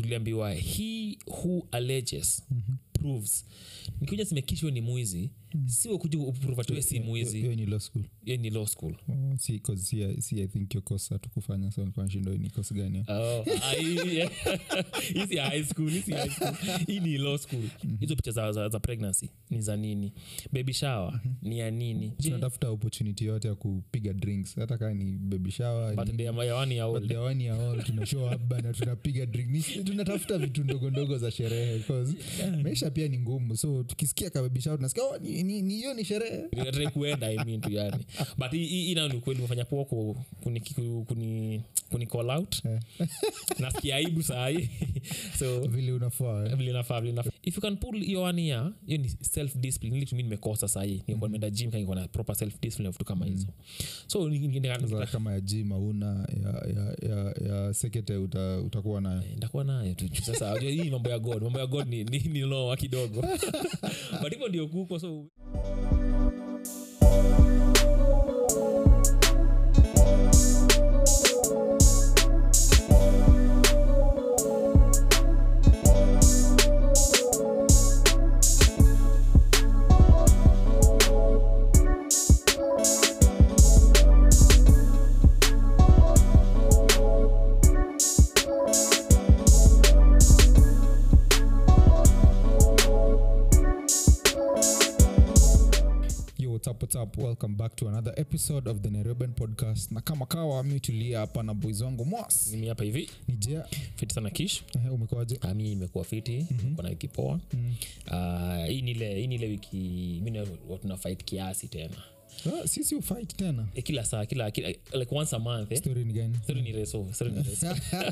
tuliambiwa he who alleges proves nikikuja simekishwa ni mwizi siwe kuja uprove atiwe si mwizi hiyo ni law school hiyo ni law school Oh, si, 'cause si, si i think yokosa tukufanya so nilikuwa nashinda hii ni kosa gani Oh, ah, hii- yeah. Hii si high school, hii si high school. hii ni law school hizo picha za, za, za pregnancy ni za nini baby shower ni ya nini Je, tunatafuta opportunity yote ya kupiga drinks hata kaa ni baby shower birthday ya ya one year old. awani ya all tuna show up bana tunapiga drink Ni- tunatafuta vitu ndogo ndogo za sherehe 'cause maisha pia ni ngumu so tukisikia kababisha tunasikia oh, ni ni- ni hiyo ni sherehe Nataka kuenda I mean tu yani but hii- hii hii nayo ni kweli umefanya poa ku- kuni, kuni, kuni, kuni call out Eh. nasikia aibu sahii so vile unafaa eh. vile inafaa vile inafaa if you can pull hiyo one year hiyo ni self discipline ili tumi nimekosa sahii nilikuwa nimeenda gym kama niko na proper self discipline vitu kama hizo so ni- ni- ni- Sasa kama ya jim auna ya, ya, ya, ya sekete uta, utakuwa nayo ndakuwa nayo tu juu sasa unajua hii mambo ya god mambo ya god ni, ni, ni loa kidogo but hivyo ndio kuko so yo what's up, what's up? welcome back to another episode of the nairobian podcast na kama kawa mi tulia hapa na boys wangu mwas mimi hapa hivi ni jea fiti sana kish Ehe, umekuaje Ah, mi imekuwa fiti mm-hmm. kona wiki poa Mm. Ah, hii ni ile hii ni ile wiki mi na- tuna fight kiasi tena Ah, sisi ufight tena e, kila saa kila, kila like once a month eh? story ni gani Story ni reso story ni reso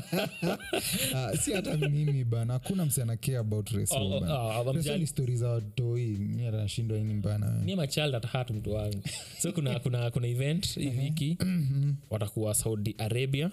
Ah, si hata mimi bana hakuna msi anakea about race Oh, oh, bana. oh, I'm Race just- ni stori za watoi mi hata nashindwa ini mbana ni ama child at heart mtu wangu so kuna kuna kuna event hii wiki watakuwa saudi arabia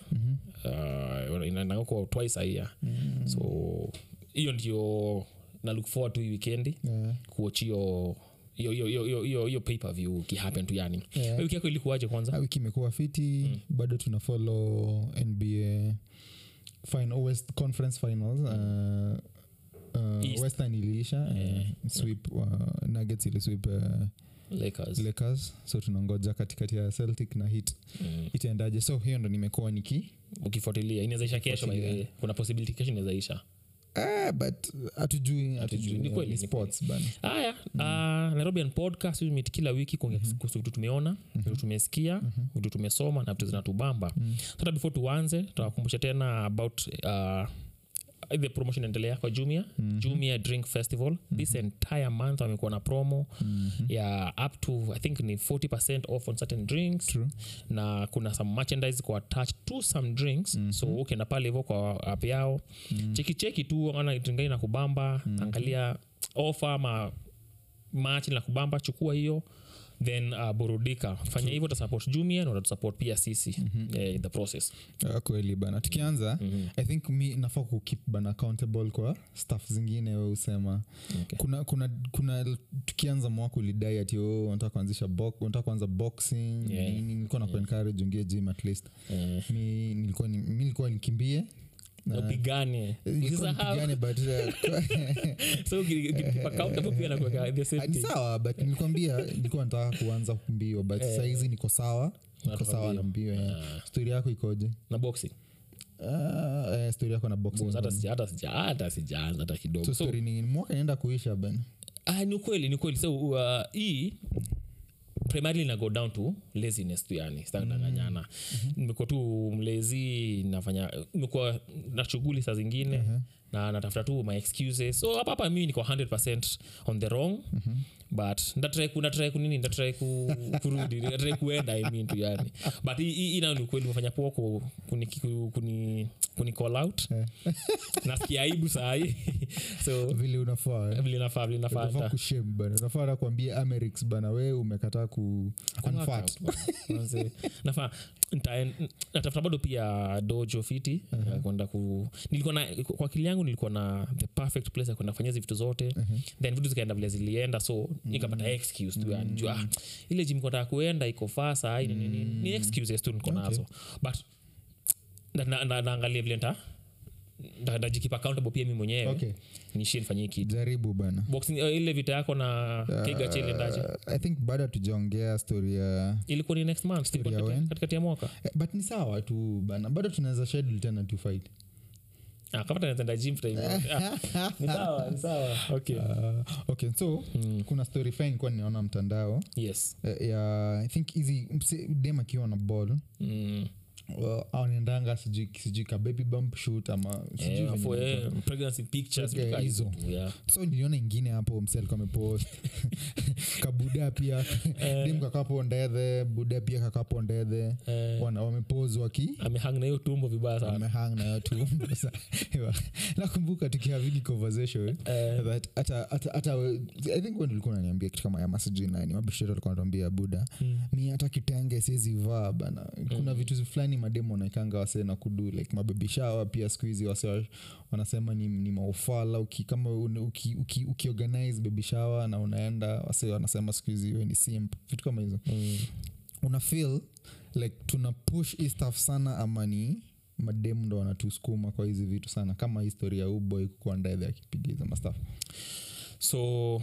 uh, inaendanga kwa twice a year so hiyo ndio na look forward to hii wikendi Yeah. kuoch hiyo hiyo hiyo hiyo hiyo hiyo pay per view kihappen tu yani Yeah. Wewe wiki yako ilikuwaje kwanza Ah, wiki imekuwa fiti bado tuna follow nba final, West conference finals uh, uh, East. western iliisha uh, sweep uh, nuggets ilisweep uh, lakers lakers so tunangoja katikati ya celtic na hit Mm. itaendaje so hiyo ndo nimekuwa niki ukifuatilia inawezaisha kesho by the way. kuna possibility kesho inawezaisha ah, but hatujui hatujui Ni kweli, Ni ni sports bana haya uh, nairobian podcast we meet kila wiki kuongea kuhusu vitu tumeona vitu tumesikia vitu tumesoma na vitu zinatubamba hata before tuanze tutawakumbusha tena about uh, the promotion endelea kwa jumia jumia drink festival this entire month wamekuwa na promo ya up to i think ni 40 off on certain drinks True. na kuna some merchandise kwa attach to some drinks so ukienda pale hivyo kwa app yao cheki cheki tu ana dringani na kubamba angalia ofa ama machi na kubamba chukua hiyo then uh, burudika fanya hivyo utasupport jumia na utatusupport pia sisi eh, in the process Ah, kweli bana tukianza i think mi nafaa kukip bana accountable kwa staff zingine we usema Okay. kuna kuna kuna tukianza mwaka ulidai ati oh, unataka kuanzisha bo- unataka kuanza boxing Yeah. nini, nilikuwa na kuencourage ungie gym at least eh, mi nilikuwa ni- mi nilikuwa nikimbie na- upigane nilikuwa Usisahau. nipigane, but, uh, so uki- uki- accountable pia nakuweka the same Ah, ni thing. sawa but nilikwambia nilikuwa nataka kuanza mbio but Eh. sahizi niko sawa niko Unatoka sawa na mbio yeah. stori yako ikoje na boxing uh, eh, stori yako na boxing hata bana. sija- hata sija- hata sijaanza hata kidogo so so, story ni mwaka inaenda kuisha bana ah, ni ukweli ni ukweli so uh, hii primarily na go down to laziness tu yani sitadanganyana nimekuwa tu mlezi nafanya nimekuwa na shughuli saa zingine na natafuta tu my excuses so hapa hapa mimi niko 100 on the wrong but ndatrai ku ndatrai ku nini ndatrai ku, kurudi ndatrai kuenda i mean tu yani but hii- hii hii nayo ni ukweli umefanya poa ku- kuni, kuni, kuni, kuni call out nasikia aibu sahii so vile unafaa eh. vile nafaa vile nafaa unafaa nita- kushem bana unafaa na kuambia amerix bana we umekataa ku unfat Manze, nafaa nitaen- natafuta bado pia dojo fiti ya kwenda ku nilikuwa na kwa akili yangu nilikuwa na the perfect place ya kwenda kufanyia hizi vitu zote then vitu zikaenda vile zilienda so nikapata excuse tu yani juu ah, ile jim nataka kuenda iko faa saa hii nini nini ni excuses tu niko nazo but na- na- na- naangalia vile nta nda- ndajikipa accountable pia mi mwenyewe okay nishie nifanyie kitu jaribu bana boxing uh, ile vita yako na kiga chile ndaje Uh, i think bado tujaongea story ya ilikuwa ni next month ilikuwa ya katikati- when? katikati ya mwaka Eh, but ni sawa tu bana bado tunaweza schedule tena tu fight ah, kama tanaenda gym time ah, ni sawa ni sawa okay uh, okay so mm. kuna story fine nilikuwa ninaona mtandao yes eh, ya i think hizi mse- dem akiwa na ball mm. well, anaendanga sijui sijui ka baby bump shoot ama sijui Eh, venye for, inaitwa. eh, pregnancy pictures Okay, vitu kaa hizo hizo. tu, yeah. so niliona ingine hapo mse alikuwa amepost kabuda pia dem kakapo ndethe buda pia kakapo ndethe Eh, Wana- wamepose waki amehang na hiyo tumbo vibaya sana amehang nayo tumbo Sa- ewa. nakumbuka tukihavidi conversation Eh, that hata hata hata we- i think when ulikuwa unaniambia kitu kama ya masijui nani mabishiro alikuwa anatuambia buda mm. mi hata kitenge siwezi vaa bana kuna vitu fulani mademo wanaekanga wase na kudu like mabebishawa pia siku hizi wase wa- wanasema ni, ni maufala uki, kama un- uki, uki, ukiorganize bebishawa na unaenda wase wanasema siku hizi we ni simp vitu kama hizo Mm. una feel like tuna push hii stuff sana ama ni mademu ndo wanatusukuma kwa hizi vitu sana kama historia ya uboy kukuwa ndedhe akipiga hizo mastaf so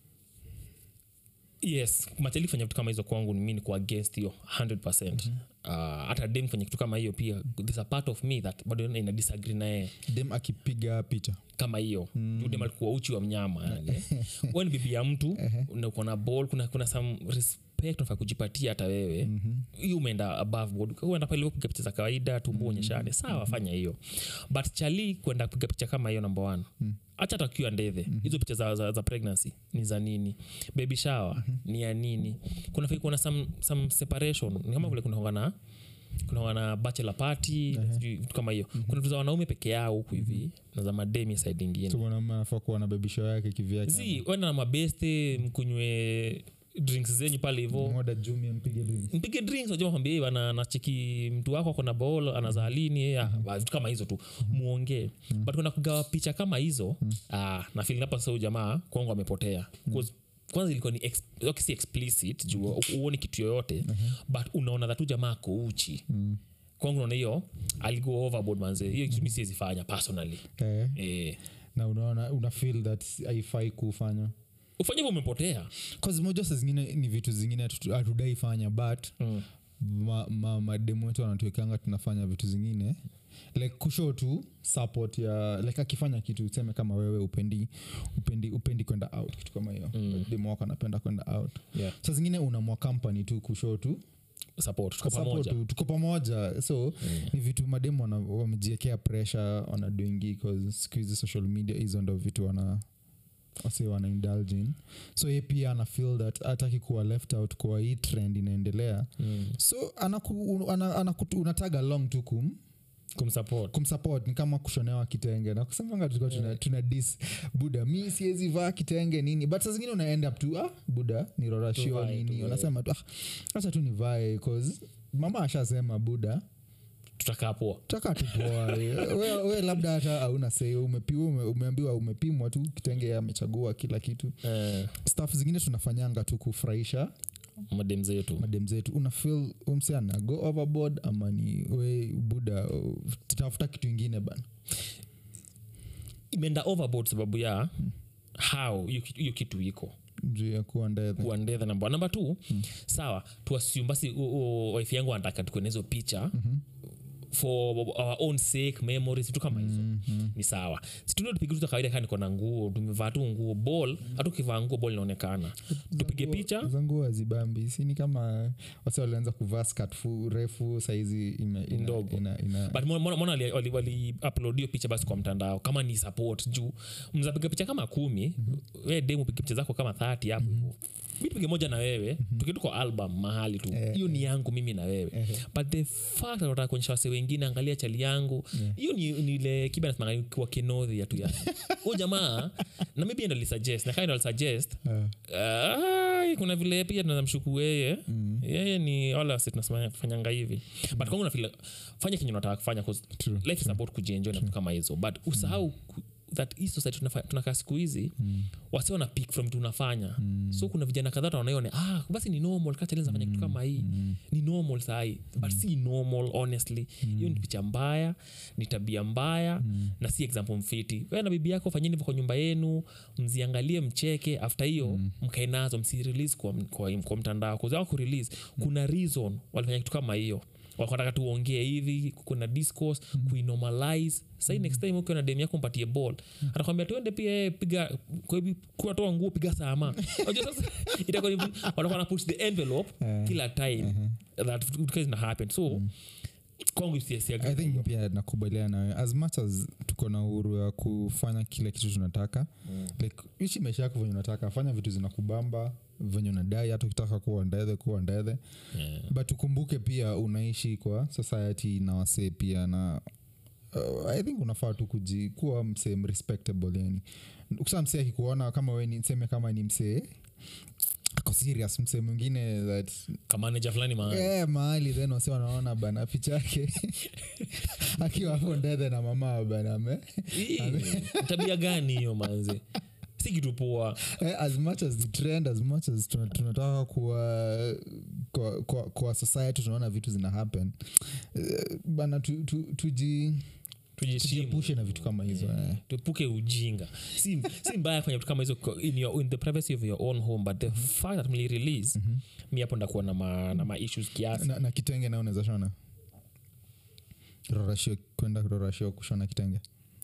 yes machali kufanya vitu kama hizo kwangu mi niko against hiyo 100 uh, hata dem kufanya kitu kama hiyo pia there's a part of me that bado ina disagree naye dem akipiga picha kama hiyo mm. dem alikuwa uchi wa mnyama yani we ni bibi ya mtu na uko na ball kuna, kuna some respect unafaa kujipatia hata wewe hiyo umeenda above board uenda pale kupiga picha za kawaida tumbo onyeshane sawa fanya hiyo but chali kwenda kupiga picha kama hiyo number one hacha hata ukiwa ndethe hizo picha za, za, za pregnancy ni za nini baby shower ni ya nini kuna fai kuwa na some, some separation ni kama vile kunaonga na kunaonga na bachelor party sijui vitu kama hiyo kuna vitu za wanaume peke yao huku hivi na za mademi side ingine so mwanaume anafaa kuwa na bebisho yake kivyake si wenda na mabeste mkunywe drinks zenyu pale hivo moda jumi mpige drink mpige drinks najua kwambia bana nacheki mtu wako akona bol anazaa lini ya, vitu kama hizo tu muongee but kwenda kugawa picha kama hizo ah, na feeling hapa sasa huyu jamaa kwangu amepotea 'Cause kwanza ilikuwa ni ex, okay, si explicit juu u- uoni kitu yoyote but unaona dhatu jamaa ako uchi kwangu naona hiyo aligo overboard manze hiyo kitu mi siwezi fanya personally eh, eh, na unaona una feel that haifai kufanya ufanye hivyo umepotea cause moja saa zingine ni vitu zingine hatu- hatudai fanya but mm. ma, ma, mademu wetu wanatuekanga tunafanya vitu zingine like kushow tu support ya like akifanya kitu useme kama wewe upendi upendi upendi kwenda out kitu kama hiyo mm. demu wako anapenda kwenda out yeah. sa zingine unamwa company tu kushow tu support tuko support pamoja tu, tuko pamoja so ni vitu mademu wana- wamejiekea pressure wanadoingi siku hizi social media hizo ndo vitu wana wase wana indulge in so ye pia ana feel that hataki kuwa left out kwa hii trend inaendelea mm. so anaku, ana, anaku, unatag along tu kum kumsupport kumsupport ni kama kushonewa kitenge na kusemanga tulikuwa tuna, tuna dis buda mi siwezi vaa kitenge nini but saa zingine una end up tu ah, buda nirorashio Tuvae, nini tuvae. unasema tu ah, acha tu nivae cause mama ashasema buda tutakaa poa taka tupoa we, we labda hata auna sei umepiwa ume, umeambiwa umepimwa tu kitenge amechagua kila kitu eh, staff zingine tunafanyanga tu kufurahisha madem zetu madem zetu una feel umse ana go overboard ama ni we buda uh, tafuta kitu ingine bana imeenda overboard sababu ya how hiyo kitu- hiyo kitu iko juu ya kuwa ndethe kuandetha namba namba t sawa tuasium basi u- u- wife yangu anataka tukuene hizo picha for our own sake memories vitu kama hizo ni sawa situndo tupige tu za kawaida kaa niko na nguo tumevaa tu nguo ball hata ukivaa nguo ball inaonekana tupige picha zangu azibambi sini kama wase walianza kuvaa skat fu refu saizi ime- ina- Ndogo. ina- ina- but mbona- mbona mbona wali, wali, wali upload hiyo picha basi kwa mtandao kama ni support juu mzapiga picha kama kumi we demu piga picha zako kama 30 hapo hivo mi tupige moja na wewe tukitu kwa album mahali tu hiyo ni yangu mimi na wewe but the fact that wataka kuonyesha wase wengine angalia chali yangu hiyo ni, ni ile kiba nasemanga kwa kinodhi ya tu ya huyo jamaa na mi pia ndo alisuggest na kaa ndo alisuggest Ai, kuna vile pia tunamshuku yeye yeye ni wala wasi tunafanyanga hivi but kwangu nafeel fanya kenye unataka kufanya 'cause life is about kujienjoy na vitu kama hizo but usahau ku- that hii society tunafa- tunakaa siku hizi mm. wasi wana pick from tunafanya mm. so kuna vijana kadhaa wanaione ah, basi ni normal kachalenzafanya kitu kama hii mm. ni normal sahii but si normal honestly hiyo ni picha mbaya ni tabia mbaya mm. na si example mfiti we na bibi yako fanyeni hivyo kwa nyumba yenu mziangalie mcheke after hiyo mm. mkae nazo msirelease kwa, kwa, kwa mtandao kuzaa kurelease kuna reason walifanya kitu kama hiyo wakataka tuongee hivi kuna discourse mm. kuinormalize sai next time ukiwa na dem yako mpatie ball atakwambia tuende pia eh, piga kwa hivi kuatoa nguo piga sama Unajua sasa itakuwa ni- watakuwa na push the envelope kila time that vitu zina happen so kwangu siasiaga i think pia nakubaliana nawe as much as tuko na uhuru ya kufanya kile kitu tunataka mm. like ishi maisha yako venye unataka fanya vitu zinakubamba venye unadai hata ukitaka kuwa ndethe kuwa ndethe Yeah. but ukumbuke pia unaishi kwa society na wasee pia na uh, i think unafaa tu kuji kuwa msee respectable yani kusa msee akikuona kama we ni nseme kama ni msee ako serious msee mwingine that kamanaja fulani ma Eh, mahali then wasi wanaona bana picha yake akiwa hapo ndethe na mama bana ame Ii, tabia gani hiyo manze si kitu poa eh, as much as the trend as much as tuna- tunataka kuwa kwa, kwa, kwa society tunaona vitu zina happen eh, bana tu, tu, tuji tujiheshimu tujiepushe na vitu kama hizo eh. tuepuke ujinga si, si mbaya kufanya vitu kama hizo ko- in, your, in the privacy of your own home but the fact that mli release mi hapo ndakuwa na ma, na ma issues kiasi na, na kitenge nao unaweza shona rorashio kwenda rorashio kushona kitenge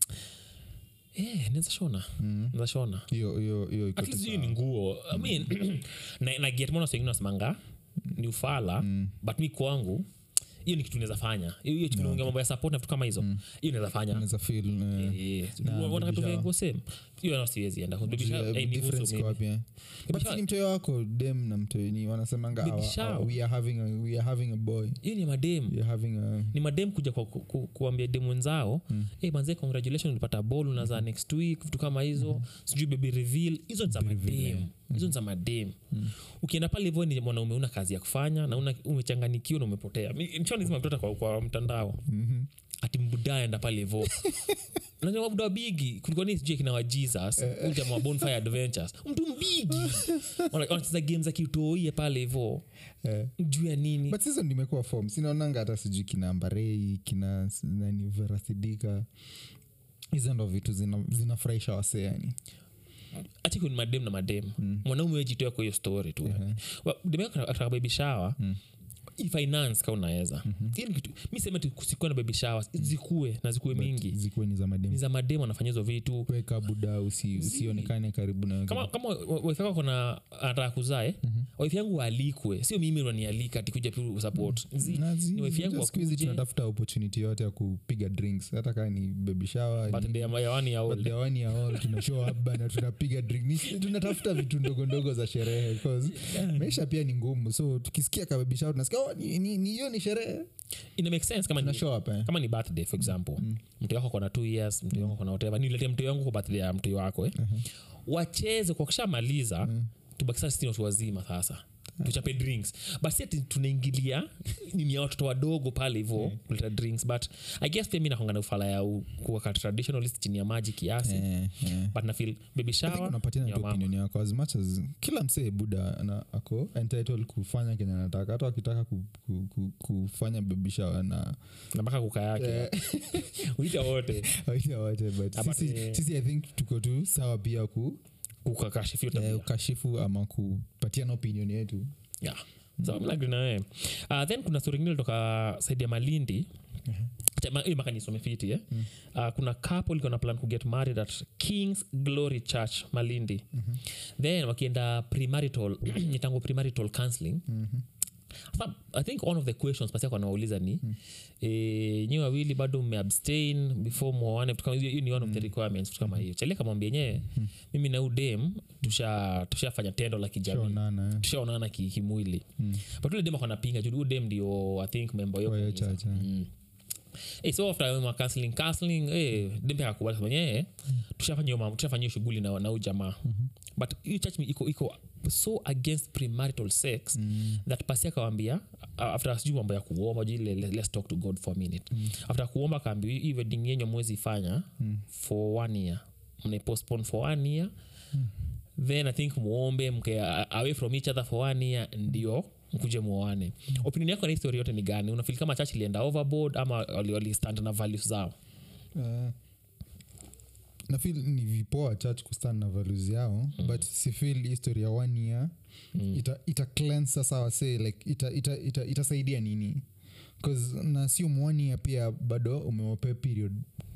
eh, naweza shona naweza shona hiyo hiyo hiyo iko at tu least hiyo sawa. ni nguo i mean na, na get mona wengine wasemanga ni ufala but mi kwangu hiyo ni kitu naweza fanya hiyo hiyo tunaongea mambo ya support na vitu kama hizo hiyo naweza fanya unaweza feel eh, Eh, Na wanataka baby tuvae shower. nguo same hiyo nao siwezi enda Baby Juu ya shower, eh, nihusu difference iko maybe. wapi, eh? But shower- si ni mtoyo wako dem na mtoyo ni wanasemanga Baby "Our- shower." our- we are having a, we are having a boy hiyo ni madem we are having a ni madem kuja kwa, ku, ku, kuambia dem wenzao mm. hey, manze congratulation ulipata bol unazaa next week vitu kama hizo mm. sijui baby reveal hizo ni za madem hizo ni za madem ukienda pale hivyo ni mwanaume una kazi ya kufanya na una, umechanganikiwa na umepotea nchonizima mtoto kwa, kwa mtandao mm-hmm. ati mbudaa enda pale hivo Unajua mabuda bigi kulikuwa ni sijui kina wa jesus uh, jamaa wa bonfire adventures mtu mbigi Wana- wanacheza game za kiutoie pale hivo eh. juu ya nini but hizo ndimekuwa form sinaonanga hata sijui kina mbarei kina s- nani verasidika hizo ndo vitu zina- zinafurahisha wasee yani achiko ni madem na madem mm. mwanaume wejitoa kwa hiyo story tu Wa- dem yako ataka baby shower ifinance ka unaweza mm-hmm. kitu mi sema tu kusikuwe na baby showers zikuwe na zikuwe mingi zikuwe ni za ni mademu za madem wanafanya hizo vitu weka buda usi, usionekane karibu na kama kama wife yako kona anataka kuzae mm-hmm. wife yangu waalikwe sio mimi unanialika tikuja tu support Zi- Na zi- ni wife yangu just siku hizi wakuje tunatafuta opportunity yote ya kupiga drinks hata kaa ni baby shower ni- birthday ya ya one year old. birthday ya one year old tuna show up bana tunapiga drink Ni- tunatafuta vitu ndogo ndogo za sherehe 'cause maisha pia ni ngumu so tukisikia kababisha tunasikia oh, ni- ni- ni- hiyo ni sherehe ina make sense kama tuna ni, show up eh. kama ni birthday for example mm. mtu wako kona two years mtu wako kona whatever nilete mtu wangu kwa birthday ya mtu wako eh. wacheze kwa kushamaliza tubaki sasa sisi ni watu wazima sasa tuchape drinks but si ati tunaingilia nini ya watoto wadogo pale hivo kuleta drinks but i guess pia mi nakongana ufala ya u- kuwaka traditionalist chini ya maji kiasi Eh, eh. but nafil baby I think shower unapatiana ya tu mama. opinion yako as much as kila msee buda ana, ako entitled kufanya kenye anataka hata wakitaka ku, ku, ku, kufanya babishawa na na mpaka kuka yake uita wote waita wote but Ama sisi, ni- sisi i think tuko tu sawa pia ku kukakashifio eh, tabia ukashifu ama kupatiana opinion yetu yeah. so mm. lagri nawe uh, then kuna stori ingine toka saidi ya malindi Acha, ma- hii maka nisome fiti eh? uh, kuna couple liko na plan kuget married at kings glory church malindi then wakienda premarital nitango premarital counseling Sasa, i think one of the questions pasi wanawauliza ni mm. e, nyi wawili bado mmeabstain before mwaone vitu kama hiyo hiyo ni one of the requirements vitu kama hiyo chalia kamwambia yenyewe mimi na udem tushafanya tusha tushafanya tendo la kijamii shonana eh. tushaonana ki- kimwili mm. but ule dem akanapinga juu udem ndio i think member yo Kwa hiyo kanisa. church, eh. Mm. Eh, so after ma counseling counseling eh, dem pia akakubali sema eh, tushafanya hiyo mambo tushafanya hiyo shughuli na na huyu jamaa but hiyo church iko iko so against premarital sex that pasi akawambia uh, after sijui mambo ya kuomba juu ile le- let's talk to god for a minute after kuomba akaambia hii wedding yenyu mwezi fanya for one year mnaipostpone for one year then i think muombe mke a- away from each other for one year ndio mkuje muoane opinion yako na hii story yote ni gani unafili kama church ilienda overboard ama wali- walistand na values zao uh, nafil ni vipoa church kustand na values yao mm. but sifil history ya one year mm. ita, ita cleanse sasa wasee like ita, ita, ita, itasaidia nini bcause na sio one year pia bado umewape period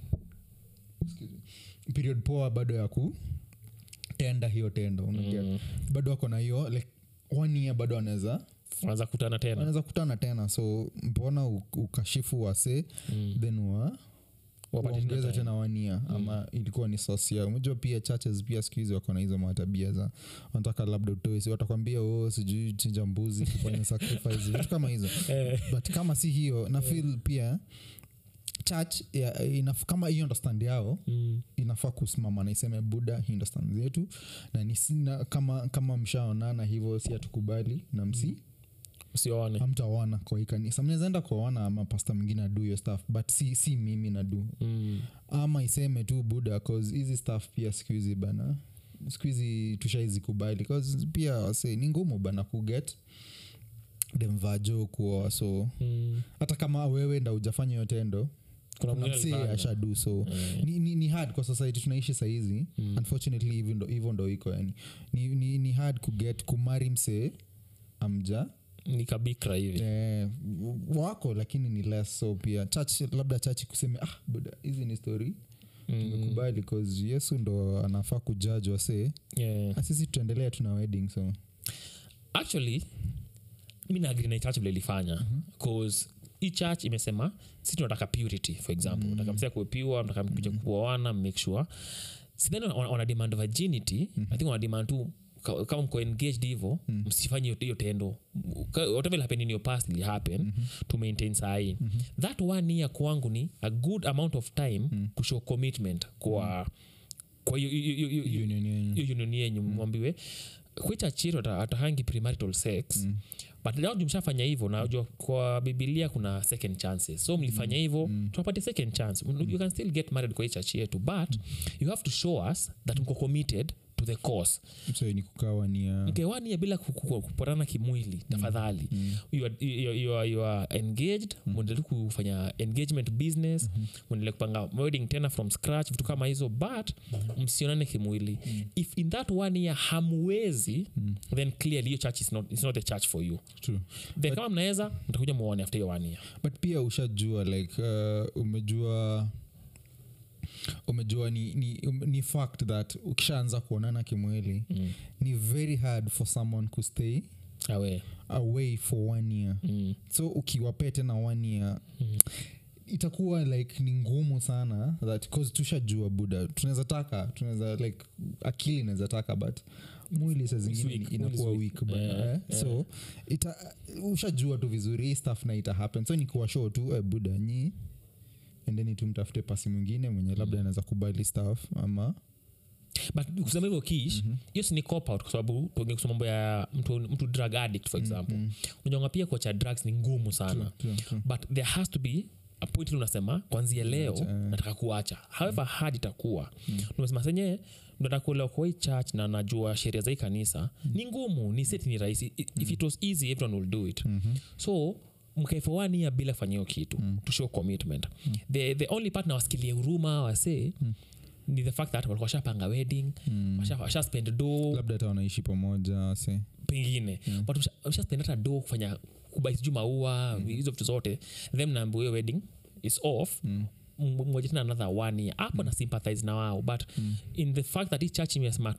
Excuse me. period poa bado ya ku tenda hiyo tendo unaget Mm. bado wako na hiyo like one year bado anaweza wanaweza kutana tena wanaweza kutana tena so mbona u- ukashifu wase Mm. then wa Wapate tena waongeza time. tena wania ama ilikuwa ni sosia umejua pia churches pia siku hizi wako na hizo matabia za wanataka labda utoe si watakwambia o sijui chinja mbuzi kufanya sacrifice vitu kama hizo Eh, but kama si hiyo na feel pia church ya, inaf, kama hiyo understand yao mm. inafaa kusimama na iseme buda hii ndo stand zetu na ni sina, kama, kama mshaonana hivyo si hatukubali na msi usione hamtaona kwa hii kanisa mnawezaenda kuona ama pasta mwingine adu hiyo staff but si, si mimi nadu mm. ama iseme tu buda cause hizi staff pia siku hizi bana siku hizi tushaizikubali cause pia wase ni ngumu bana kuget demvajo kuoa so Mm. hata kama wewe nda ujafanya hiyo tendo kuna kuna mwingine msee alifanya. ashadu so Eh. ni, ni, ni hard kwa society tunaishi sahizi mm. unfortunately hivyo ndo, hivyo ndo iko yani ni, ni, ni hard kuget kumari msee amja ni kabikra hivi eh, wako lakini ni less so pia church labda church kuseme ah buda hizi ni story Mm. tumekubali cause yesu ndo anafaa kujudge wasee yeah. Ah, sisi tutaendelea tuna wedding so actually mi naagri na hii church vile ilifanya bcause hii church imesema si tunataka purity for example mm. nataka msia kuepiwa nataka mkuja kuoana make sure sidhani wana, wana demand virginity mm-hmm. i think wana demand tu ka- kama mko engaged hivo mm. msifanye hiyo- hiyo tendo Ka- whatever will happen in your past will happen mm-hmm. to maintain sahii mm-hmm. that one year kwangu ni a good amount of time mm. kushow commitment kwa kwa hiyo- hiyo- hiyo- hiyo- hiyo- union yenyu hiyo union yenyu mwambiwe kwicha chiro atahangi premarital sex mm. but leo mshafanya hivyo najua kwa bibilia kuna second chances so mlifanya hivyo mm. tunapatia second chance you can still get married kwa hii church yetu but you have to show us that mko committed to the cause so ni kukawa ni ya mkewania bila ku- ku- kupatana kimwili tafadhali you, are, you, you, are, you are engaged mwendele kufanya engagement business mwendele kupanga wedding tena from scratch vitu kama hizo but msionane kimwili if in that one year hamwezi then clearly hiyo church is not, is not the church for you true then kama mnaweza mtakuja muone after hiyo one year but pia ushajua like uh, umejua umejua ni, ni, um, ni fact that ukishaanza kuonana kimwili mm. ni very hard for someone kustay awe away for one year mm. so ukiwapee tena one year mm. itakuwa like ni ngumu sana that cause tushajua buda tunaweza taka tunaweza like akili inaweza taka but mwili saa zingine weak, inakuwa mwili weak is weak. bana, Yeah, eh? so ita, ushajua tu vizuri hii stuff na ita happen so ni kuwa show tu eh, buda nyi endeni tu mtafute pasi mwingine mwenye labda anaweza kubali staff ama but kusema hivyo kish hiyo si ni cop out kwa sababu tuongee kusema mambo ya mtu, mtu drug addict for example mm unajonga pia kuacha drugs ni ngumu sana True, true. but there has to be a point ile unasema kwanzia leo Kuacha, eh. nataka kuacha however hard itakuwa umesema senye nataka kuelewa kwa hii church na najua sheria za hii kanisa ni ngumu ni seti ni rahisi I- if it was easy everyone will do it so mkae for one year bila kufanya hiyo kitu to show commitment the, the only part na wasikilie huruma wasee ni the fact that walikuwa washapanga wedding washa, washa spend do labda hata wanaishi pamoja se pengine mm. but usha- ushaspend hata do kufanya kubai sijuu maua hizo vitu zote then naambia hiyo wedding is off mm moja tena another one year hapo na sympathize na wao but in the fact that hii church imesema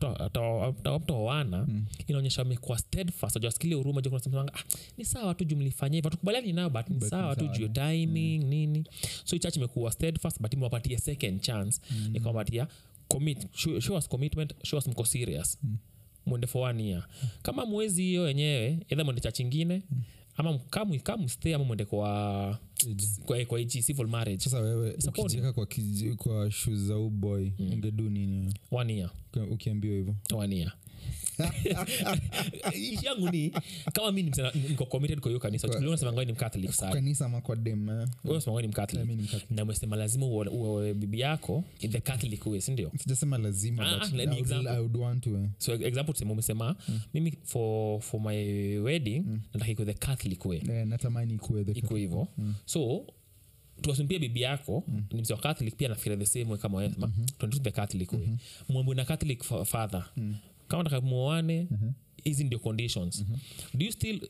toana inaonyesha wamekuwa steadfast ajawaskilia huruma junasemanga ah, ni sawa tu jumlifanya hivyo hatukubaliani nao but ni But ni sawa tu sawa, juu ya timing nini so hii church imekuwa steadfast but imewapatia second chance mm. ikawapatia commit show, show us commitment show us mko serious mwende for one year kama mwezi hiyo yenyewe edha mwende chach ingine ama kamstay ama mwende kwa kwa, kwa hichi civil marriage sasa wewe It's a body. ukijieka kwa, kiji- kwa shu za uboy ungedu nini one year Uki- ukiambiwa hivyo one year ishi yangu ni kama mi ni msana- niko committed kwa hiyo kanisa Kwa- unasemanga ni mcatholic sana kanisa ama kwa dem eh? wewe unasemanga ni mcatholic Mi ni Mcatholic. na umesema lazima uwe- uwe bibi yako in the catholic way sindio sijasema lazima Ah, but ni I would- example. I would want to eh. so example tuseme umesema mimi for, for my wedding nataka iko the catholic way Eh, natamani ikuwe the iko hivo so tuwasimpia bibi yako ni mse wa catholic pia nafikiria the same way kama wewe sema tuende tu the catholic way mwambo na catholic fa- father kama nataka muoane hizi ndio conditions do you still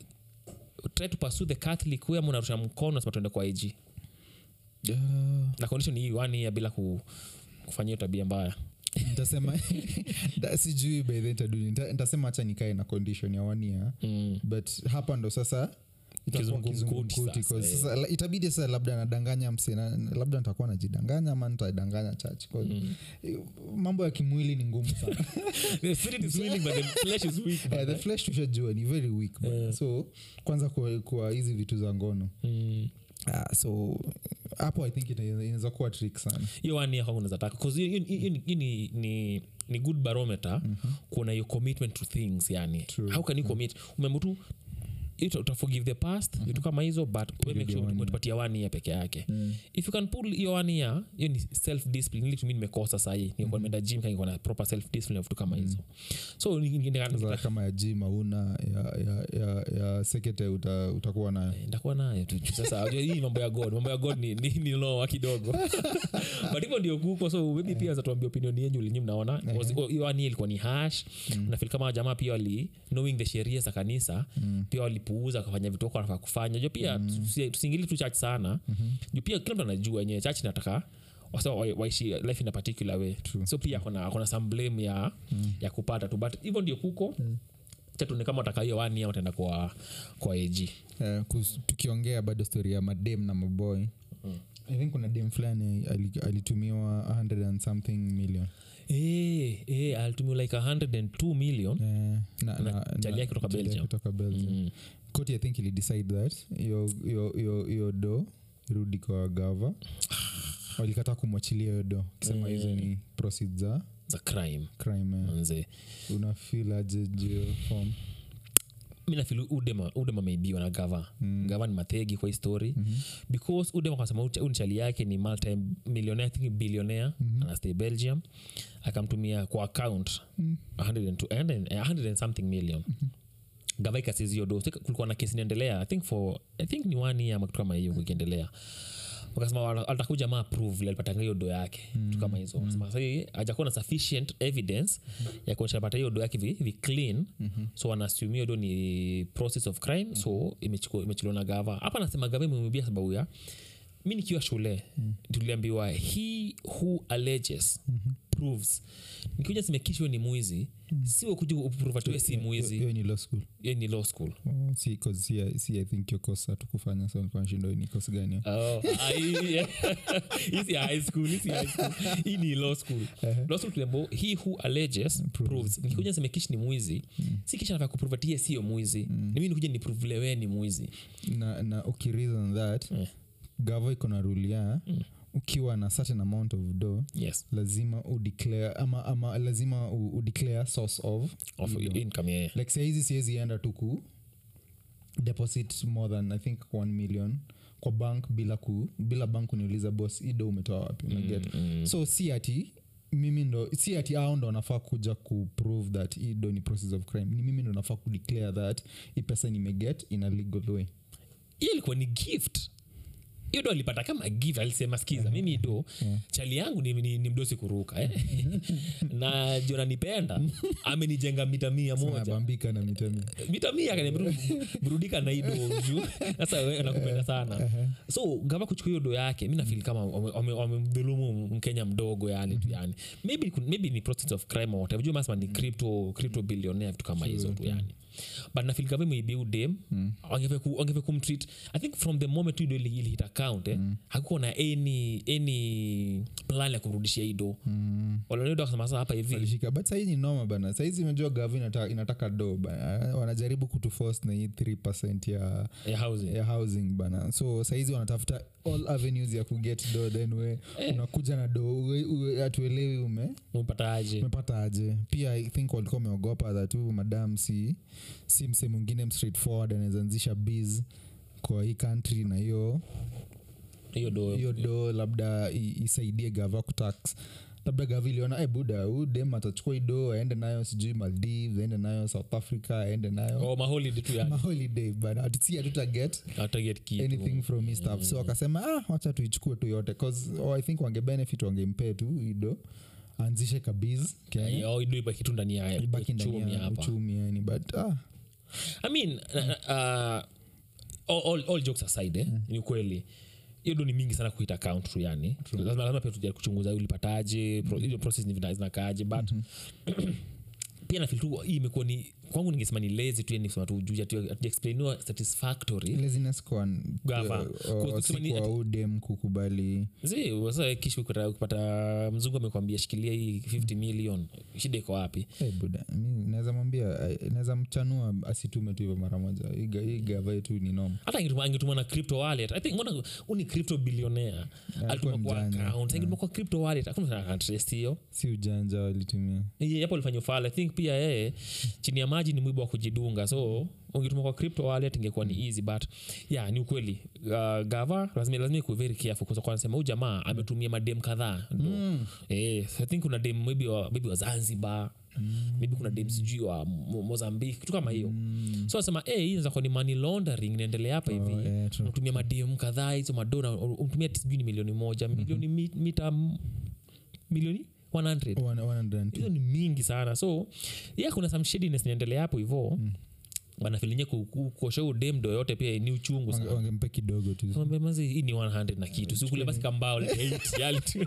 try to pursue the catholic way ama unarusha mkono nasema tuende kwa ig Ah, na condition hii one year bila ku, kufanyia hiyo tabia mbaya ntasema da- sijui by then taduni Nita- ntasema hacha nikae na condition ya one year mm. but hapa ndo sasa itakuwa Kizungumkuti kizungumkuti, sasa, 'cause eh. sasa la- itabidi sasa labda nadanganya msena labda nitakuwa najidanganya ama nitadanganya church 'cause, eh, mambo ya kimwili ni ngumu sana the spirit is willing but the flesh is weak Eh, the flesh tushajua ni very weak bana. so kwanza kwa, kwa hizi vitu za ngono mm. ah, so hapo i think ita- inaweza kuwa trick sana hiyo one year kwangu unaweza taka 'Cause hiyo- hiyo- hiyo- hiyo ni, ni, ni good barometer kuona your commitment to things yani True. how can you commit umembe tu ita- utaforgive the past vitu kama hizo but we make ya sure one year. umetupatia one year peke yake if you can pull hiyo one year hiyo ni self discipline ili tumi nimekosa sahii ningekuwa nimeenda gym kanikuwa na proper self discipline na vitu kama hizo so ni- ni- ni- Sasa kama ya jim auna ya, ya, ya, ya sekete uta, utakuwa nayo ndakuwa nayo tu sasa unajua hii mambo ya god mambo ya god ni, ni, ni loa kidogo but hivyo ndio kuko so maybe pia zatuambia opinion yenyu linyi mnaona Was- oh, hiyo ani ilikuwa ni hash nafil kama jamaa pia wali knowing the sheria za kanisa pia walipuuza wakafanya vitu wako wanafaa kufanya jo pia tusi- tusiingili tu church sana juu pia kila mtu anajua wenyewe church nataka wasema wa- waishi life in a particular way so pia akona akona some blame ya, ya kupata tu but hivyo ndio kuko chatuni kama wataka hiyo wani wataenda kwa kwa ag Eh, kus- tukiongea bado story ya madem na maboy i think kuna dem fulani ali- alitumiwa 100 and something million Eh, eh, alitumia like 102 million Eh, na- Na na- chali na- yake kutoka chali yake Belgium. kutoka belgium koti i think ili decide that hiyo- hiyo- hiyo hiyo do irudi kwa gava walikataa kumwachilia hiyo do kisema hizo ni proceeds za za crime crime eh. manze unafeel aje jio form mi nafil udema udema ameibiwa na gava mm. gava ni mathegi kwa hii story mm-hmm. because udema kasema unchali yake ni multi millionaire I think billionaire mm-hmm. anastay belgium akamtumia kwa account mm. 102 100 100 and something million mm-hmm gava ikasizio do So, kulikuwa na kesi inaendelea i think for i think ni one year ama kitu kama hiyo ikiendelea wakasema wala- atakuja ma approve alipatanga hiyo do yake mm. kama hizo mm. sasa hii hajakuwa na sufficient evidence ya kuonyesha alipata hiyo do yake vi, vi clean mm-hmm. so wanasumia hiyo do ni process of crime mm-hmm. so imechukua- imechukuliwa na gava hapa nasema gava imemwibia sababu ya mi nikiwa shule mm. tuliambiwa he who alleges mm-hmm. proves nikikuja simekishwe ni mwizi mm. siwe kuja upruvatiwe si mwizi hiyo ni law school hiyo ni law school Oh, si, 'cause si, si i think hiyo kosa tukufanya so nilikuwa nashinda ni kosa gani hiyo? Oh, ah, hii- yeah. Hii si high school, hii si high school. hii ni law school law school tuliambiwa, he who alleges proves nikikuja seme kish ni mwizi si kisha nafaa kuprove ati yeye sio mwizi ni mimi nikuja niprove wewe ni mwizi na, na ukireason that Eh. gava iko na rule ya ukiwa na certain amount of do yes lazima udeclare ama, ama lazima u- udeclare source of of hiyo do. income yeah. like sahizi siwezi enda tu ku deposit more than i think 1 million kwa bank bila ku bila bank kuniuliza bos ido umetoa wapi unaget mm. so si ati mimi ndo si ati ao ndo wanafaa kuja kuprove that ido ni process of crime ni mimi ndo nafaa kudeclare that hii pesa nimeget in a legal way hiyo ilikuwa ni gift hiyo do alipata kama gift alisema skiza mimi do chali yangu ni, ni, ni mdosi kuruka eh? na jona nipenda amenijenga mita mia moja nabambika na mitami mita mia kaniambia burudika na ido juu sasa wewe nakupenda sana so gava kuchukua hiyo do yake mi nafili kama wame- wame- wamemdhulumu mkenya mdogo yani tu yani maybe, maybe ni process of crime or whatever juu masema ni crypto, crypto billionaire vitu kama hizo tu yani but nafil gava imeibia udem mm. wangeve kumtreat i think from the moment tu ido ili- ilihit account eh, mm. hakukuwa na any, any plan ya kumrudishia ido mm. walanido akasema sasa hapa hivi walishika but sahii ni noma bana sahizi imejua gavi inataka, inataka do bana wanajaribu kutuforce na hii 3 ya ya housing ya housing bana so sahizi wanatafuta all avenues ya kuget do then we unakuja na do uwe- uwe- hatuelewi ume umepata aje umepata aje pia i think walikuwa wameogopa that tu madam si si mse mwingine mstraightforward anawezaanzisha biz kwa hii country na hiyo hiyo do hiyo do labda i- isaidie gava kutax labda gava iliona e buda huu dem atachukua hii do aende nayo sijui maldives aende nayo south africa aende nayo oh, maholidi tu yani maholiday bana si hatutaget ataget kitu anything from his stuff so akasema ah, wacha tuichukue tu yote cause oh, i think wangebenefit wangempee tu ido aanzishe kabiz kenya oh, ido ibaki tu ndani ya ibaki ndani uchumi ya hapa uchumi yani but ah, i mean uh, all, all, all jokes aside eh, ni ukweli hiyo ndo ni mingi sana kuita account tu yani lazima, lazima pia tuja kuchunguza ulipataje pro, hizo process ni vina- zinakaaje but pia nafil tu hii imekuwa ni kwangu ningesema ni lazy tu yani kusema tu juu hatujaexplainiwa satisfactory laziness kwa Gava. uh, Kwa- uh, si kusema ni- kwa udem kukubali zi sasa kisha ukipata- ukipata mzungu amekwambia shikilia hii 50 million shida iko wapi hey, buda mi naweza mwambia eh, naweza mchanua asitume tu hivyo mara moja Hii ga- hii gava yetu ni noma hata angetuma- angetuma na crypto wallet i think mbona uni crypto billionaire alituma kwa mjanja. account angetuma kwa crypto wallet hakuna akantrest hiyo si ujanja walitumia Yeye hapo alifanya ufala i think pia yeye chini ya maji ni mwibo wa kujidunga so ungetuma kwa crypto wallet ingekuwa ni easy but yeah ni ukweli uh, gava lazima lazima ikuwe very careful kwa sababu anasema huyu jamaa ametumia madem kadhaa ndo mm. eh so i think kuna dem maybe wa, maybe wa zanzibar Mm. maybe kuna dem sijui wa Mo- mozambique kitu kama hiyo mm. so anasema hey, hii inaweza kuwa ni money laundering inaendelea hapa hivi Oh, yeah, true. unatumia madem kadhaa hizo madona umtumia sijui ni milioni moja milioni mi- mita milioni 100 One- 102. hizo ni mingi sana so ya kuna some shadiness inaendelea hapo hivo mm. wanafilinye kuosha udemdo yote pia ni uchungu Wange- sana wangempe kidogo tu Mwambie, "Manze, hii ni 100 na kitu sikule basi kambao like eight, yali tu.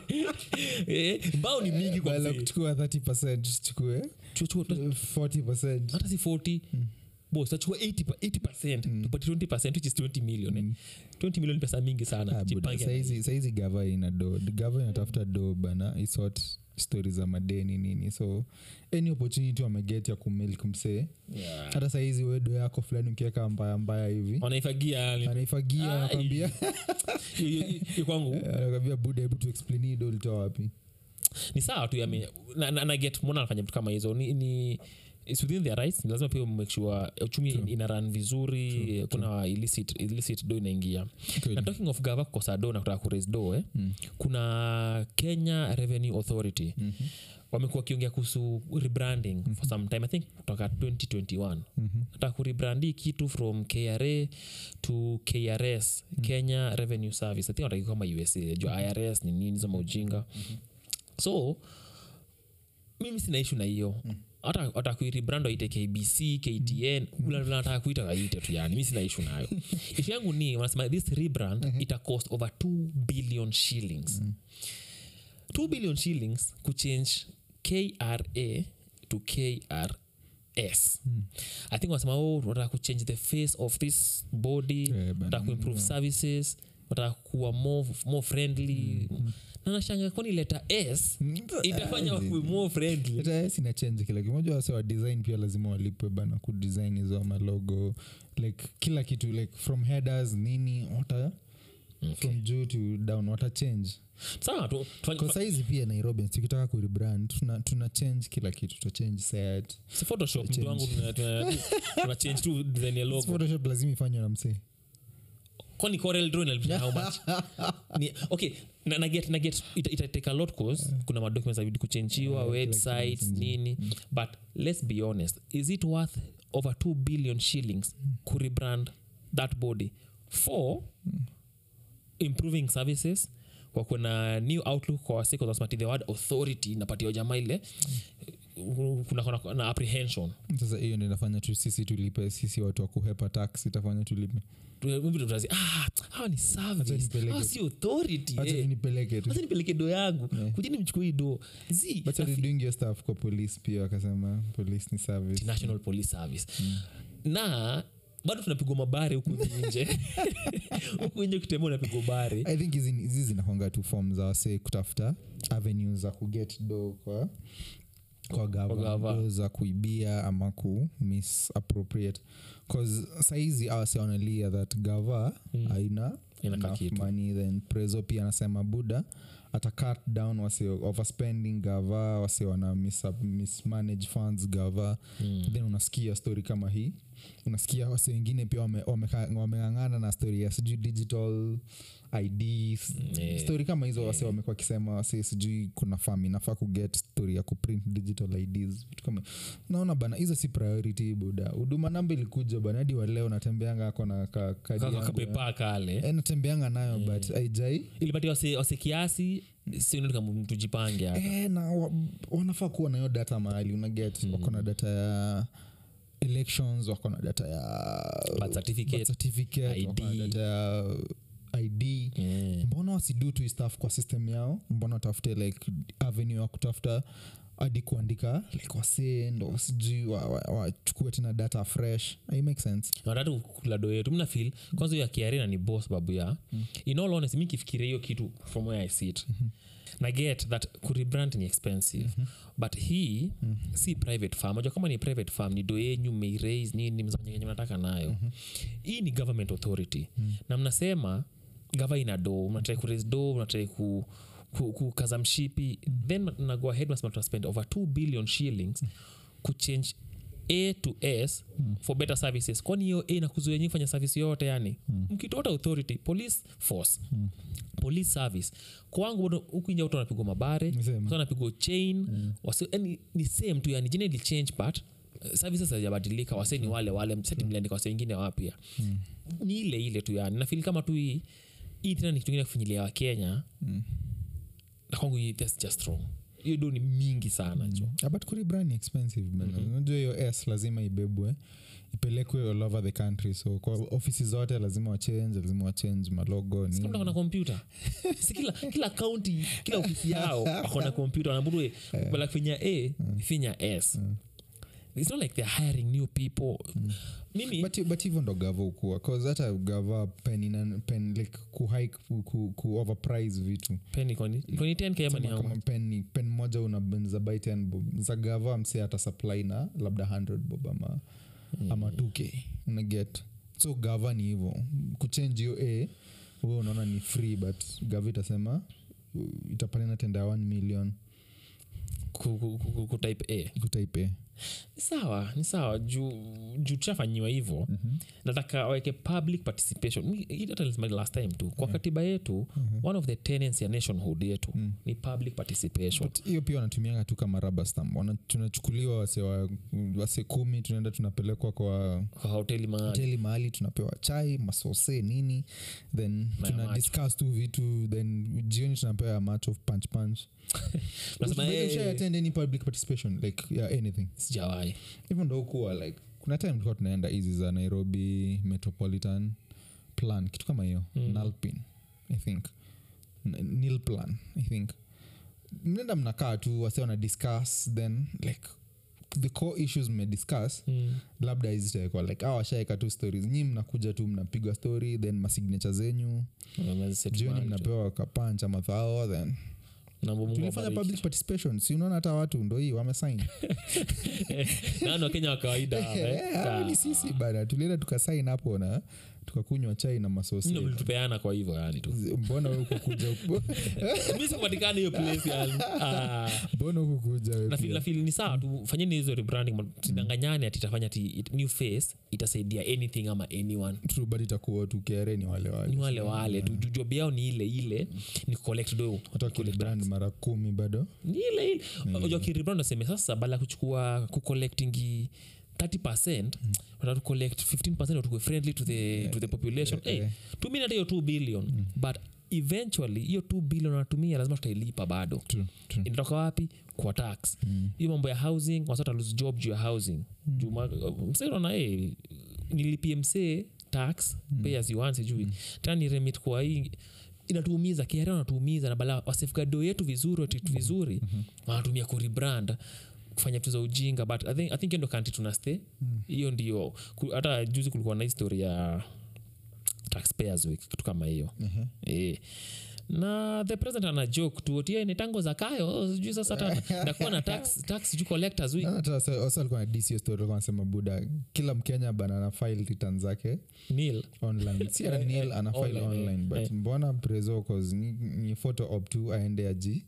Eh, mbao ni mingi kwa Badala ya mzee. kuchukua 30 chukue Chukua- chukua- 40 hata si 40 bos tachukua 80 pa- 80 tupate 20 which is 20 million eh. 20 million ni pesa mingi sana Ah, buda, Jipange. saizi saizi gava ina do gava inatafuta do bana isort stori za madeni nini so any opportunity wameget ya kumilk msee Yeah. hata saizi wedo yako fulani ukiweka mbaya mbaya hivi wanaifagia yani. anaifagia Ai. anakwambia Hiyo- hiyo- hiyo kwangu anakwambia buda hebu tu explain hii do ulitoa wapi ni sawa tu yame na, na, na get mbona anafanya vitu kama hizo ni, ni it's within their rights Ni lazima pia make sure uchumi ina run vizuri kuna illicit, illicit do inaingia Kweli. na talking of gava kukosa do na kutaka kuraise do eh, kuna kenya revenue authority mm-hmm wamekuwa wakiongea kuhusu rebranding mm-hmm. for some time i think kutoka 2021 mm-hmm. nataka kurebrandi kitu from kra to krs mm-hmm. kenya revenue service i think wataki kama usa juu irs ni nini zama ujinga mm-hmm. so mimi sina ishu na hiyo hata hata kuiribrand waite kbc ktn mm. nataka kuita waite tu yani mi sina ishu nayo ishu yangu ni wanasema this rebrand ita cost over 2 billion shillings 2 billion shillings kuchange kra to krs i think wanasema oh wataka kuchange the face of this body Eh, bana, wataka kuimprove services wataka kuwa more, more friendly na nashanga kwani leta s itafanya wakuwe more friendly hata sina change kila kimoja wase wa design pia lazima walipwe bana kudesign hizo malogo like kila kitu like from headers nini wata Okay. from juu to down wata change sawa tu tufanye- kwa saizi pia nairobi tukitaka kurebrand tuna, tuna change kila kitu tuta change set si photoshop mtu wangu tuna- tuna- tuna change tu design ya logo photoshop lazima ifanywe na msee kwani corel draw inalipisha how much ni, okay na, na get, na get ita, ita take a lot cause kuna madocuments abidi kuchenjiwa Yeah, kila websites kitu nini but let's be honest is it worth over 2 billion shillings kurebrand that body for improving services kwa kuna new outlook kwa wasiku zasmati the word authority napatia jamaa ile kuna, kuna, kuna na apprehension sasa hiyo ndio inafanya tu sisi tulipe sisi watu wa kuhepa tax itafanya tulipe Maybe tutazi, ah, hawa ni service nipeleke hawa si authority hacha eh. nipeleke tu Wacha nipeleke do yangu kujeni mchukue hii do Zii, but nafi- doing your stuff kwa police pia wakasema police ni service national police service na bado tunapigwa mabare huku nje huku nje ukitembea unapigwa bare i think hizi hizi zinakwanga tu form za wase kutafuta avenues za kuget do kwa kwa gava. gava do za kuibia ama ku misappropriate bcause saizi awase wanalia that gava Mm. haina Inaka enough kitu. money then preso pia anasema buda ata cut down wase overspending gava wase wana mis- mismanage funds gava Mm. then unasikia story kama hii unasikia wase wengine pia wameng'ang'ana wame, wame wameng'ang'ana na story ya sijui digital ids Yeah. story kama hizo wase wamekuwa wakisema wase sijui kuna fam inafaa kuget story ya kuprint digital ids vitu kama naona bana hizo si priority buda huduma namba ilikuja bana hadi waleo natembeanga ako na ka, kadi Kaka yangu ya- kapepa kale Eh, natembeanga nayo but aijai ilipatia wase, wase kiasi sinkama tujipange hapa eh, na wa, wanafaa kuwa nayo data mahali unaget mm. wako na data ya elections wako na data ya Birth certificate, birth certificate, wako na ID. data ya id Yeah. mbona wasidu tu hii stuff kwa system yao mbona watafute like avenue ya kutafuta hadi kuandika like wasee ndo sijui wachukue wa, wachukue tena data fresh i make sense natatu kulado yetu mna fil kwanza hiyo akiarina ni boss babu ya mm. in all honest mi kifikiria hiyo kitu from where i sit mm-hmm. na get that kurebrand ni expensive mm-hmm. but hii mm-hmm. si private farm ajua kama ni private farm ni do yenyu meiraise nini mzanyenye mnataka nayo mm-hmm. hii ni government authority mm-hmm. na mnasema gava ina do mnatrai kuraise do mnatrai ku ku- kukaza mshipi then nago ahead nasema tunaspend over 2 billion shillings kuchange a to s mm. for better services kwani hiyo a nakuzuia nyi fanya service yote yani mm. mkitota authority police force mm. police service kwangu bado huku inja watu wanapigwa mabare Ni same. watu wanapigwa chain mm. wasi, yani, ni same tu yani jina ili change but uh, services hazijabadilika wase ni wale wale seti mliandika wase wengine wapya mm. ni ile ile tu yani nafili kama tu hii hii tena ni kitu ingine kufinyilia wakenya mm. na kwangu hii, that's just wrong hiyo do ni mingi sana jo Ah, but kuribran ni expensive bana. unajua hiyo s lazima ibebwe ipelekwe all over the country so kwa ofisi zote lazima wachange lazima wachange malogo Si kama nini kona kompyuta si kila kila kaunti kila ofisi yao akona kompyuta wanabudue bala finya a finya s it's not like they're hiring new people mimi but but hivyo ndo gava ukua cause hata gava pen, ina, pen like kuhike ku, ku, ku overprice vitu peni kwani kwani 10k ama ni Kama- how kama much? pen, ni- pen moja unaza buy 10 bob za gava mse hata supply na labda 100 bob ama, ama 2k unaget so gava ni hivo kuchange hiyo a we unaona ni free but gava itasema uh, itapatana tenda ya 1 million Ku- ku- ku- ku- kutype a kutype a ni sawa ni sawa juu juu tushafanyiwa hivo mm-hmm. nataka waweke public participation Mi- hii hata nilisema last time tu kwa katiba yetu mm-hmm. one of the tenants ya nationhood yetu mm. ni public participation But hiyo pia wanatumianga tu kama rubber stamp Wana- tunachukuliwa wase, wa, wase kumi tunaenda tunapelekwa kwa kwa hoteli mahali hoteli mahali tunapewa chai masose nini then Na tuna macho. discuss tu vitu then jioni tunapewa ya match of punch punch Unasema, By the way, "Hey." ushai-attend any public participation like yeah, anything sijawai hivyo ndo kuwa like kuna time tulikuwa tunaenda hizi za nairobi metropolitan plan kitu kama hiyo mm. nalpin i think N- nil plan i think mnaenda mnakaa tu wase wana discuss then like the core issues mmediscuss mm. labda izitawekwa like awa washaeka tu stories nyi mnakuja tu mnapigwa story then masignature zenyu jioni mnapewa kapancha mathao then tulifanya public participation si unaona hata watu ndo hii wamesain nani wakenya wa kawaida hapa, eh? Eh, hao ni sisi bana tulienda tukasain hapo na tukakunywa chai na masosi Mimi ndo mlitupeana kwa hivyo yani tu mbona we ukukuja mi sikupatikana hiyo place yani Ah. mbona ukukuja we Na feel- pia? na feel ni sawa tu fanyeni hizo rebranding tidanganyane ati itafanya ati it- new face itasaidia anything ama anyone True, but itakuwa tu kere ni wale ni wale wale wale tu Ju- job yao ni ile ile ni collect do hata wakilibrand mara kumi bado ni ile ile unajua kirebrand naseme sasa bala ya kuchukua kucollectingi 30 watatu collect 15 watukue friendly to the, to the population yeah, hey, yeah. tumia hata hiyo 2 billion but eventually hiyo 2 billion wanatumia lazima tutailipa bado True, true. inatoka wapi kwa tax hiyo mambo ya housing wasata lose job juu ya housing juu ma- msee unaona hey, nilipie msee tax pay as you want sijui tena ni remit kwa hii inatuumiza kiara wanatuumiza na bala wasefgado yetu vizuri watitu vizuri wanatumia kurebrand kufanya vitu za ujinga but i think, I think hiyo ndo kanti tuna stay hiyo ndio ku- hata juzi kulikuwa na histori ya taxpayers week kitu kama hiyo Mhm. eh. na the president ana joke tu otie ni tango za kayo sijui sasa hata ndakuwa na tax tax sijui collectors week Hata wasa- wasa walikuwa na DC story walikuwa wanasema buda kila mkenya bana ana file return zake nil online si ana Eh, nil eh, ana file online, eh, online but eh. mbona preso cause ni, ni photo op tu aende aji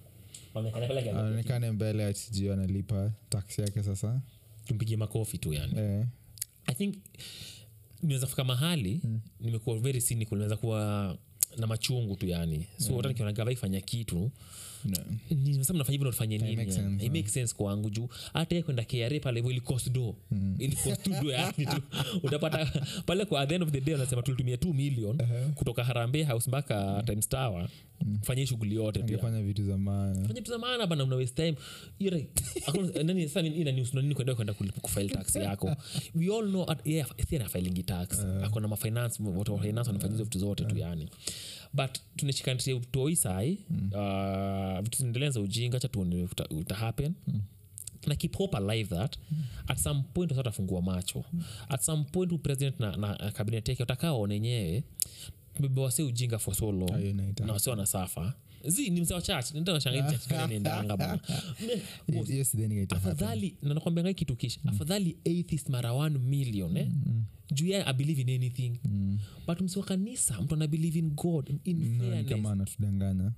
aonekane mbele atijio analipa tax yake sasa tumpigie makofi tu yani eh, i think nimeweza fika mahali Mm. nimekuwa very cynical nimeweza kuwa na machungu tu yani so hata nikiona gava ifanya kitu no. nisema nafanya hivyo nafanya It nini makes yani? sense, It huh? makes sense kwangu juu hata ye kwenda kra pale hivyo ili cost do ili cost tu do yani tu utapata pale kwa at the end of the day wanasema tulitumia 2 million kutoka harambe house mpaka times tower kufanya hii shughuli yote tu yani angefanya vitu za maana fanya vitu za maana bana una waste time Hiyo like, hakuna- nani sasa nini- ina news na nini kwenda kwenda kulipa kufile tax yako we all know at, yeah, si ana filing tax akona ma finance watu wa finance wanafanya hizo vitu zote tu yani but tunashikanisha toi sai uh, vitu zinaendelea za ujinga cha tuone uta, uta happen na keep hope alive that at some point wasa watafungua macho at some point huyu president na, na kabinet yake watakaa waone wenyewe tumebewase ujinga for so long Hayo inaita- na wasi wanasafa zi ni mzee wa church ndio nashangaa church gani inaendanga bana Yes, yes, then ikaita happen. afadhali na nakwambia ngai kitu kisha afadhali atheist mara 1 million eh? juu ya i believe in anything but msi wa kanisa mtu ana believe in god in No, ni fairness kama anatudanganya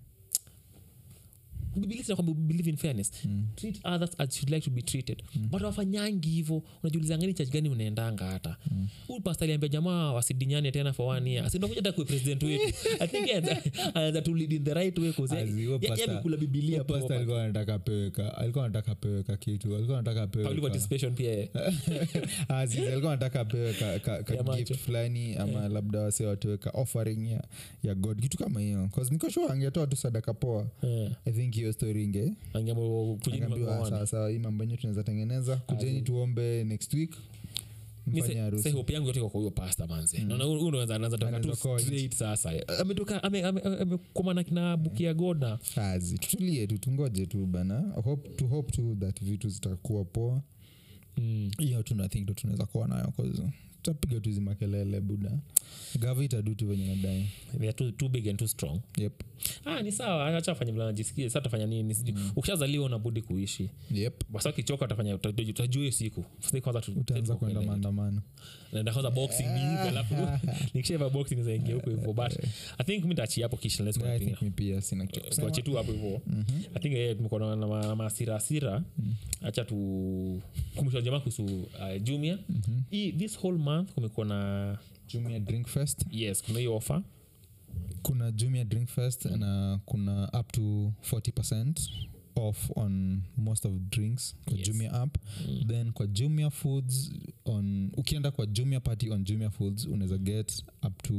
Biblia inasema kwamba we believe in fairness treat others as you'd like to be treated but wafanyangi hivo unajiuliza ngani church gani unaendanga hata huyu pasta aliambia jamaa wasidinyane tena for one year sindokuja hata kuwe president wetu i think anaanza- anaanza to lead in the right way cause As huyo yeye- yeye pastor- amekula bibilia huyo pastor proper. alikuwa anataka peweka alikuwa anataka peweka kitu alikuwa anataka Public peweka participation pia eh. Aziz, alikuwa anataka apewe ka, ka, ka Ya macho. gift fulani ama labda wase watoe ka offering ya, ya god kitu kama hiyo 'Cause niko sure angetoa tu sadaka poa Eh, i think hiyo story inge angeamua kujini angeambiwa maoni. sawasawa hii mambo yenyewe tunaweza tengeneza kujeni tuombe next week Mi mfanye se- harusi se hope yangu yote iko kwa huyo pasta manze naona huyu- huyu ndo anaweza- anaweza toka tu Anaweza kuwa straight sasa ametoka ame- ame- amekomana kina bukia goda kazi tutulie tu tungoje tu bana hope, to hope tu that vitu zitakuwa poa Mm. hiyo tu nathink ndo tunaweza kuwa nayo 'cause tutapiga tu hizi makelele buda gavi itadu tu venye nadai They are too, too big and too strong yep. ah, ni sawa acha afanye vile anajisikia sasa tafanya nini sijui ukishazaliwa unabudi kuishi Yep. basa ukichoka utafanya utajua utajua hiyo siku Sasa kwanza tu- utaanza tu- kwenda kuelewa. maandamano naenda kwanza boxing ni hivi alafu nikishaiva boxing zaingia huko hivyo but i think mi tachi hapo kisha let's Yeah, I continue. think mi pia sina kitu ya kusema. tuache tu hapo hivyo i think eh, tumekuwa na- na ma- na maasira asira hacha tu kumbusha jamaa kuhusu uh, jumia hii this whole month kumekuwa na jumia drink fest yes kuna hiyo offer kuna jumia drink fest na kuna up to 40 off on most of drinks kwa Yes. jumia app Mm. then kwa jumia foods on ukienda kwa jumia party on jumia foods unaweza get up to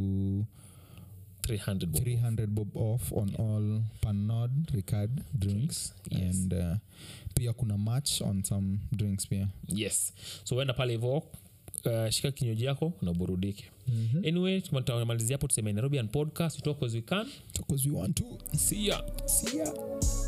300 bob. 300 bob off on all panod ricard drinks Yes. and uh, pia kuna match on some drinks pia yes so uenda pale hivo uh, shika kinywaji yako na burudike anyway tunamalizia hapo tuseme nairobian podcast we talk as we can because we want to see ya see ya